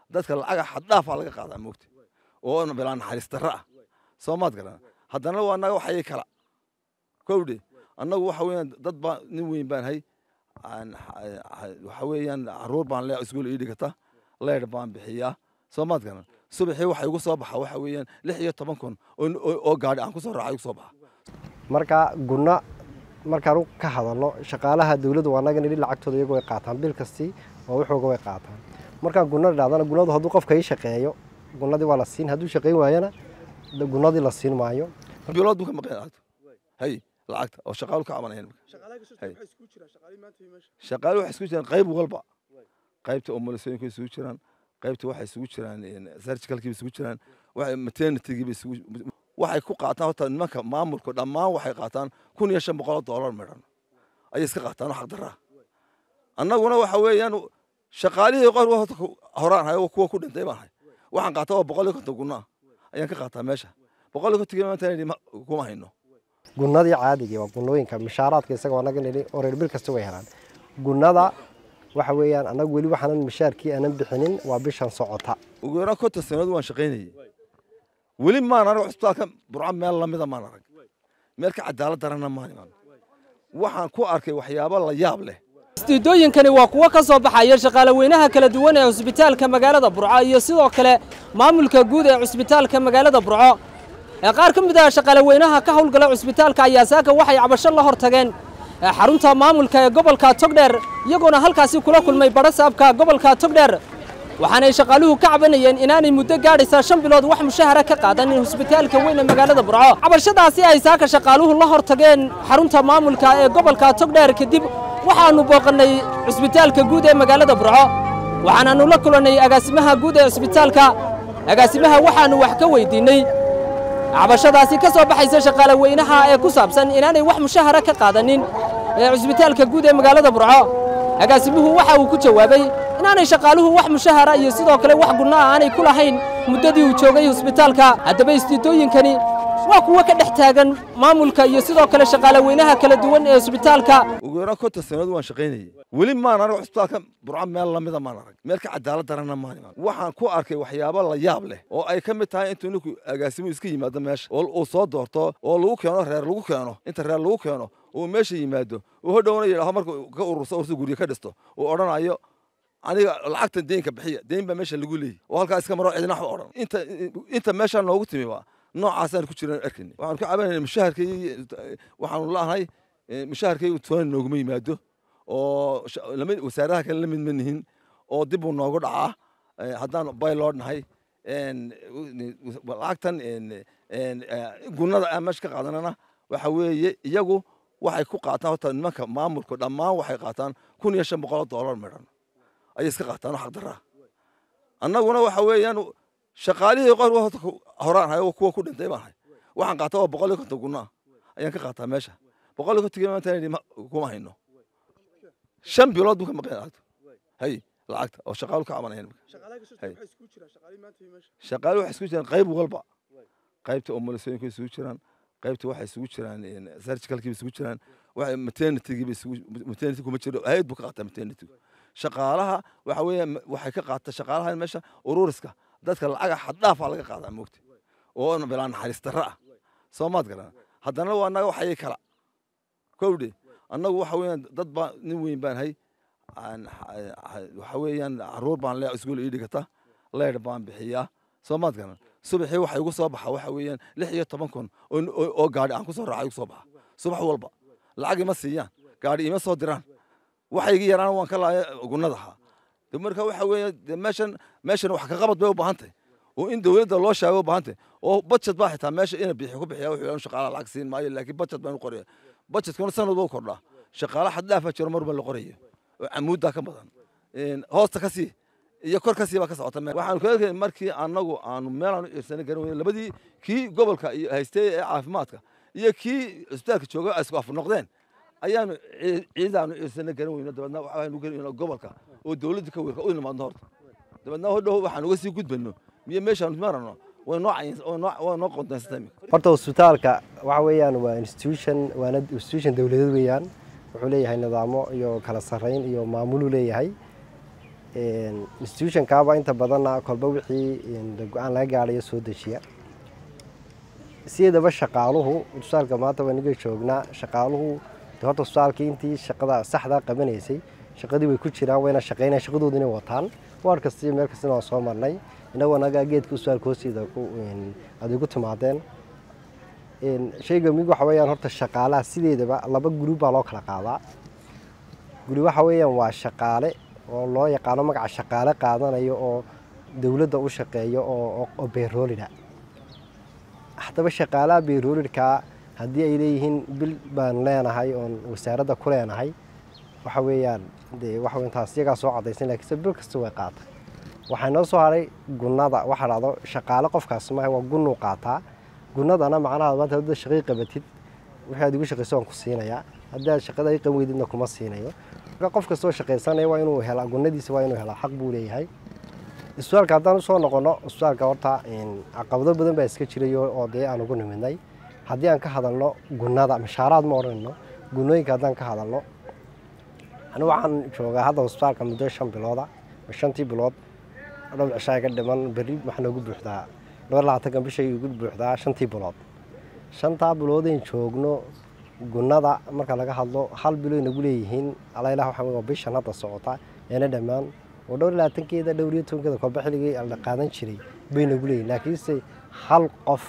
dadka lacaga xaddhaafaa laga qaadaa moogta oo bilaa naxariis darro ah soo maad garan haddana waa naga waxayay kala kowdhe annagu waxa weeyaan dad baa nin weyn baan hay waxa weeyaan caruur baan le iskuul ii dhigata leer baan bixiyaa soo maad garan subaxii waxa igu soo baxa waxa weeyaan lix iyo toban kun oo gaadhi aan ku soo raaca igu soo baxa marka gunna markaan ka hadalno shaqaalaha dawladdu waa naga nidhi lacagtooda iyagu way qaataan bil kastii oo waxooga way qaataan markaan gunna dhacdana gunnadu hadduu qofka ii shaqeeyo gunnadii waa la siin hadduu shaqayn waayana gunnadii la siin maayo bilood buu ka maqan lacagta hay lacagta oo shaqaalu ka cabanayaan shaqaalu waxay isugu jiraan qayb walba qaybta umulisooyinka isugu jiraan qaybta waxay isugu jiraan surgicalkiiba isugu jiraan maternitygiiba isugu waxay ku qaataan horta nimanka maamulka dhammaan waxay qaataan kun iyo shan boqol oo doolar midhan ayay iska qaataan oo xaqdarraa annaguna waxa weeyaan shaqaalihii qor horta horaan hayo kuwa ku dhintay baan hay waxaan qaataa waa boqol iyo konton gunnaa ayaan ka qaataa meesha boqol iyo konton maanta kuma hayno gunnadii caadigii waa gunnooyinka mishaaraadka isaga waa naga nidhi oo reer bil kasta way helaan gunnada waxa weeyaan annagu weli waxaanan mishaarkii aanan bixinin waa bishan socota ugu yaraan konton sannadood waan shaqaynayay weli maan arag cusbitaalka burco meel lamida maan arag meel ka cadaalad darana maan iman waxaan ku arkay waxyaabo la yaab leh istiidooyinkani waa kuwo ka soo baxaya shaqaalaweynaha kala duwan ee cusbitaalka magaalada burco iyo sidoo kale maamulka guud ee cusbitaalka magaalada burco ee qaar ka mid ah shaqaalaweynaha ka howlgala cusbitaalka ayaa saaka waxay cabasho la hor tageen xarunta maamulka ee gobolka togdheer iyagoona halkaasi kula kulmay badhasaabka gobolka togdheer waxaanay shaqaaluhu ka cabanayeen inaanay muddo gaadhaysa shan bilood wax mushahara ka qaadanin husbitaalka weyn ee magaalada burco cabashadaasi ay saaka shaqaaluhu la hor tageen xarunta maamulka ee gobolka togdheer kadib waxaannu booqannay cusbitaalka guud ee magaalada burco waxaanaannu la kulannay agaasimaha guud ee cusbitaalka agaasimaha waxaannu wax ka weydiinney cabashadaasi ka soo baxaysa shaqaalaweynaha ee ku saabsan inaanay wax mushahara ka qaadanin ee cusbitaalka guud ee magaalada burco agaasimuhu waxa uu ku jawaabay inaanay shaqaaluhu wax mushahara iyo sidoo kale wax gunno ah aanay ku lahayn muddadii uu joogay husbitaalka haddaba istiidooyinkani waa kuwo ka dhex taagan maamulka iyo sidoo kale shaqaalaweynaha kala duwan ee husbitaalka ugu yaraan konton sannadood waan shaqaynayay weli maan arag cusbitaalka burco meel lamida maan arag meel ka cadaalad darana maan iman waxaan ku arkay waxyaabo la yaab leh oo ay ka mid tahay intuu ninku agaasimuhu iska yimaado meesha oo uu soo doorto oo lagu keeno reer lagu keeno inta reer lagu keeno uu meesha yimaado uu hodhowna yidhaaho marka ka ururso urso guryo ka dhisto uu odhanayo aniga lacagtan deynka bixiya deyn baa meesha lagu leeyahy oo halkaa iska maro cidina wax odhan inta inta meeshaa noogu timi waa noocaasaan ku jiraan arkayna waxaanu ka cabanayna mushaharkay waxaanu la'ahay mushaharkay toona nooguma yimaado oo wasaaradaha kale la mid ma nihin oo dib uu noogu dhacaa haddaan bayloo nahay lacagtan gunnada aan meesha ka qaadanana waxa weeye iyagu waxay ku qaataan horta nimanka maamulka dhammaan waxay qaataan kun iyo shan boqol oo doolar midhan ayay iska qaataan oo xaqdarraa annaguna waxa weeyaan shaqaalihii qor horta horaan hayo kuwa ku dhintay baan hay waxaan qaataa waa boqol iyo konton gunnaa ayaan ka qaataa meesha boqol iyo konton maanta kuma hayno shan bilood buu ka maqan lacagta hay lacagta oo shaqaalu ka cabanayaan shaqaalu waxay isugu jiraan qayb walba qaybta umulisooyinka isugu jiraan qaybta waxay isugu jiraan surgicalkiiba isugu jiraan maternitygiiba isugu maternity kuma jiro hay-ad buu ka qaataa maternity shaqaalaha waxa weeyaan waxay ka qaata shaqaalaha meesha ururiska dadka lacaga xaddhaafaa laga qaadaa moogta oo bilaa naxariis darro ah soo maad garan haddana waa naga waxayay kala kowdhe annagu waxa weeyaan dad baa nin weyn baan hay waxa weeyaan caruur baan le iskuul ii dhigata leer baan bixiyaa soo maad garan subaxii waxa igu soo baxa waxa weeyaan lix iyo toban kun oo gaadhi aan ku soo raaca igu soo baxa subax walba lacag ima siiyaan gaadhi ima soo diraan waxaygi yaraan waan ka laaya gunnadaha marka waxa weeye meeshan meeshan wax ka qabad bay u baahan tahay oo in dowladda loo sheego u baahan tahay oo budget baa xitaa meesha ina bixi ku bixiya wuxuu yidhaha shaqaalaha lacag siin maayo laakiin budget baan u qoraya budgetkuna sanad buu kordhaa shaqaala xad dhaafa jiro mar ba la qorayo oo camuuddaa ka badan hoosta ka sii iyo kor ka sii baa ka socota waxaanu ka arkay markii annagu aanu meel aanu ciirsana garan weyne labadii kii gobolka iyo haystay ee caafimaadka iyo kii cisbitaalka jooga ay isku af noqdeen ayaanu ciidaanu ciirsana garan weyne dabeedna waxaanu garan gobolka oo dowladda ka weerka u nimaadno horta dabeedna hodhow waxaan uga sii gudbano miyo meeshaanu marano way noo way noo qondaysatay horta cusbitaalka waxa weeyaan waa institution waana institution dowladeed weeyaan wuxuu leeyahay nidaamo iyo kala sarreyn iyo maamuluu leeyahay institutionkaaba inta badanna kolba wixii go-aan laga gaadhayo soo dejiya sideedaba shaqaaluhu tusaalka maanta waa niga joognaa shaqaaluhu horta tusaalkii intii shaqada saxdaa qabanaysay shaqadii way ku jiraan wayna shaqeynayaan shaqadooda inay wataan waar kasta iyo meel kastana waan soo marnay inagoo anagaa geedka usaalka hoostiida aad igu timaadeen shayga mig waxa weeyaan horta shaqaalaha sideedaba laba gurub baa loo kala qaadaa guri waxa weeyaan waa shaqaale oo loo yaqaano magaca shaqaale qaadanayo oo dowladda u shaqeeyo oo beeroolida haddaba shaqaalaha beeroolidkaa haddii ay leeyihiin bil baan leenahay oon wasaaradda ku leenahay waxa weeyaan dee waxa weyn taas iyagaa soo cadaysan lakiinse bil kasta way qaata waxaa noo soo haray gunnada waxaa dhahdo shaqaale qofkaas maaha waa gunnuu qaataa gunnadana macnaha maanta hadda shaqay qabatid wixii aad igu shaqayso waan ku siinayaa haddii aad shaqada ay qaban weydidna kuma siinayo marka qof kastoo shaqaysanaya waa inuu helaa gunnadiisa waa inuu helaa xaq buu leeyahay isbitaalka haddaan usoo noqono isbitaalka horta caqabado badan baa iska jirayo oo dee aan ugu nimidnay haddii aan ka hadalno gunnada mashaaraad ma odhanayno gunnooyinka haddaan ka hadalno anigu waxaan joogaa hadda isbitaalka muddo shan bilooda shantii bilood dhowr cishaa ka dhiman berri waxaa noogu buuxdaa dhowr labaatankan bishay igu buuxdaa shantii bilood shantaa biloodayn joogno gunnada marka laga hadlo hal biloy nagu leeyihiin alaylah waxa waa bishan hadda socota eena dhammaan oo dhowr labaatankeeda dhowr iyo tobankeeda kolba xilligii la qaadan jiray bay nagu leeyihin laakiinse hal qof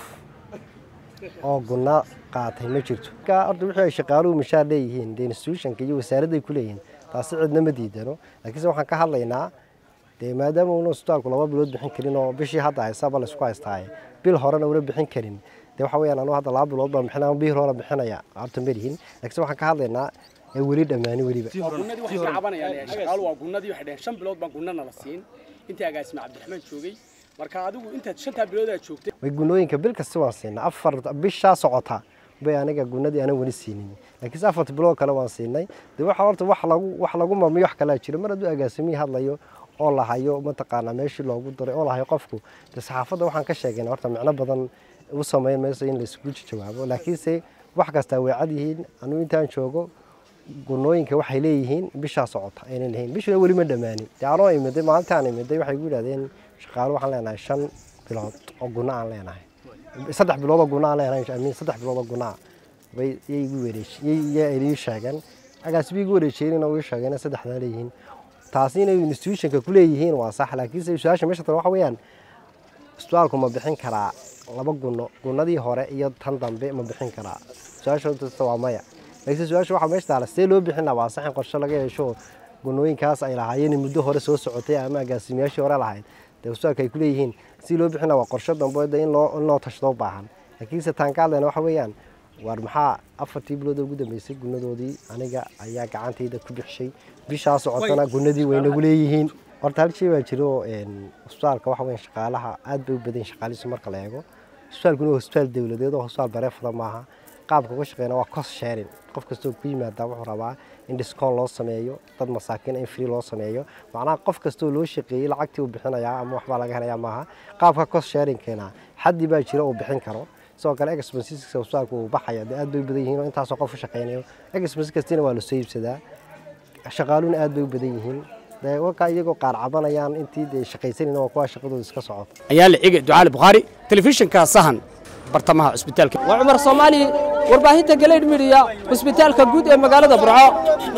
oo gunna qaatay ma jirto horta wixii ay shaqaaluhu mashaar leeyihiin dee institutionka iyo wasaaradday ku leeyihiin taasi cidna ma diidano laakiinse waxaan ka hadlaynaa dee maadaama una isbitaalku laba bilood bixin karin oo bishii hadda haysaba laysku haystaaye bil horena una bixin karin dee waxa weyaan anu hadda laba bilood baan bixinaya bil hore bixinaya horta malihin laakiinse waxaan ka hadlaynaa ee weli dhammaani weliba gunnadii waxay ka cabanayaan shaqaalu waa gunnadii waxay dhaheen shan bilood baan gunnana la siin intii agaasima cabdiraxmaan joogay marka adigu intaad shantaa bilood aad joogtay way gunnooyinka bil kasta waan siinay afar bishaa socota bay aniga gunnadii aanan weli siinin laakiinse afarta bilood kale waan siinay dee waxa horta wax lagu wax lagu mamiyo wax kalaa jiro mar hadduu agaasimihii hadlayo oo la hayo mataqaanaa meeshii loogu daray oo la hayo qofku dee saxaafadda waxaan ka sheegayna horta micno badan u samayn mayso in laisugu jawaabo laakiinse wax kastaa way cad yihiin anuu intaan joogo gunnooyinka waxay leeyihiin bishaa socota aynan lahayn bishuna weli ma dhammaanin dee anoo imiday maalintaan imiday waxay gu yidhahdeen shaqaalo waxaan leenahay shan bilood oo gunno aan leenahay saddex bilood oo gunno aan leenahay amiin saddex bilood oo gunnaa bay yay igu wareejiyay ii sheegeen agaasibay igu wareejiyeen uu ii sheegeen saddexdaa leeyihiin taasi inay institutionka ku leeyihiin waa sax laakiinse su-aasha meesha tale waxa weeyaan isbitaalku ma bixin karaa laba gunno gunnadii hore iyo tan dambe ma bixin karaa su-aasha waa maya laakiinse su-aasha waxaa meesha taala sidee loo bixin lahaa waa sax in qorshe laga yeesho gunnooyinkaas ay lahaayeen muddo hore soo socotay ama agaasimayaashii hore lahayd dee isbitaalka ay ku leeyihiin si loo bixin lahaa waa qorshe dambe de in loo in loo tashado baahan laakiinse taan ka hadlayna waxa weeyaan waar maxaa afartii bilood ugu dambeysay gunnadoodii aniga ayaa gacantayda ku bixishay bishaa socotana gunnadii way nagu leeyihiin horta hal shay baa jiro isbitaalka waxa weyan shaqaalaha aad bay u badan shaqaalihiisu marka la eego isbitaalkuna waa isbitaal dowladeed oo isbitaal bareefada maaha qaabka uga shaqeyna waa cost sharing qof kastoo ku yimaada wuxuu rabaa in discount loo sameeyo dad masaakiin in free loo sameeyo macnaha qof kastoo loo shaqeeyey lacagtii uu bixinayaa ama waxbaa laga helayaa maaha qaabka cost sharingkeena xaddi baa jira uu bixin karo sidoo kale expensiska isbitaalku uu baxaya dee aad bay u badan yihiin oo intaasoo qof u shaqeynayo expensi kastina waa lasoo iibsadaa shaqaaluhuna aad bay u badan yihiin dee wakaa iyagoo qaar cabanayaan intii dee shaqaysanayna waa kuwa shaqadooda iska socoto ayaa la cige ducaali bukhaari telefishinka sahan bartamaha cusbitaalka waa cumar soomaali warbaahinta galeydh midiya cusbitaalka guud ee magaalada burco